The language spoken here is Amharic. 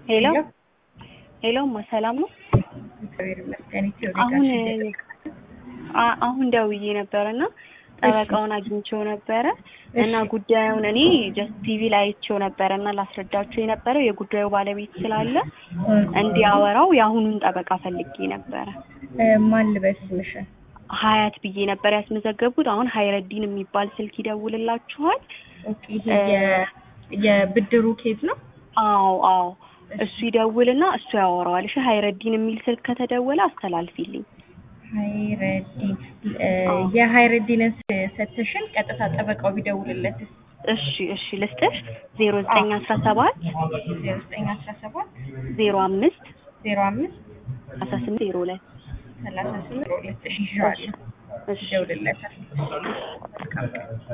ሄሎ ሄሎማ ሰላም ነው? እግዚአብሔር ይመስገን። ኢትዮ አሁን ሌጋሲ አ- አሁን ደውዬ ነበር እና ጠበቃውን አግኝቼው ነበረ እና እሺ። ጉዳዩን እኔ ጀስት ቲቪ ላይ አይቼው ነበረ እና ላስረዳችሁ የነበረው የጉዳዩ ባለቤት ስላለ እንዲያወራው የአሁኑን ጠበቃ ፈልጌ ነበረ። እ፣ ማን ልበስ ስምሽን? ሀያት ብዬ ነበር ያስመዘገቡት። አሁን ሀይረዲን የሚባል ስልክ ይደውልላችኋል። ኦኬ፣ ይሄ የ- የብድሩ ኬዝ ነው። አዎ አዎ፣ እሱ ይደውልና እሱ ያወራዋል። እሺ ሀይረዲን የሚል ስልክ ከተደወለ አስተላልፊልኝ። ሀይረዲን እ፣ አዎ። የሀይረዲንን ስ- ሰተሽን ቀጥታ ጠበቃው ቢደውልለትስ? እሺ እሺ፣ ልስጥሽ ዜሮ ዘጠኝ አስራ ሰባት ዜሮ ዘጠኝ አስራ ሰባት ዜሮ አምስት ዜሮ አምስት አስራ ስምንት ዜሮ ሁለት ሰላሳ ስምንት ዜሮ ሁለት እሺ፣ ይዤዋለሁ። እሺ ይደውልለታል። መልካም ቀን።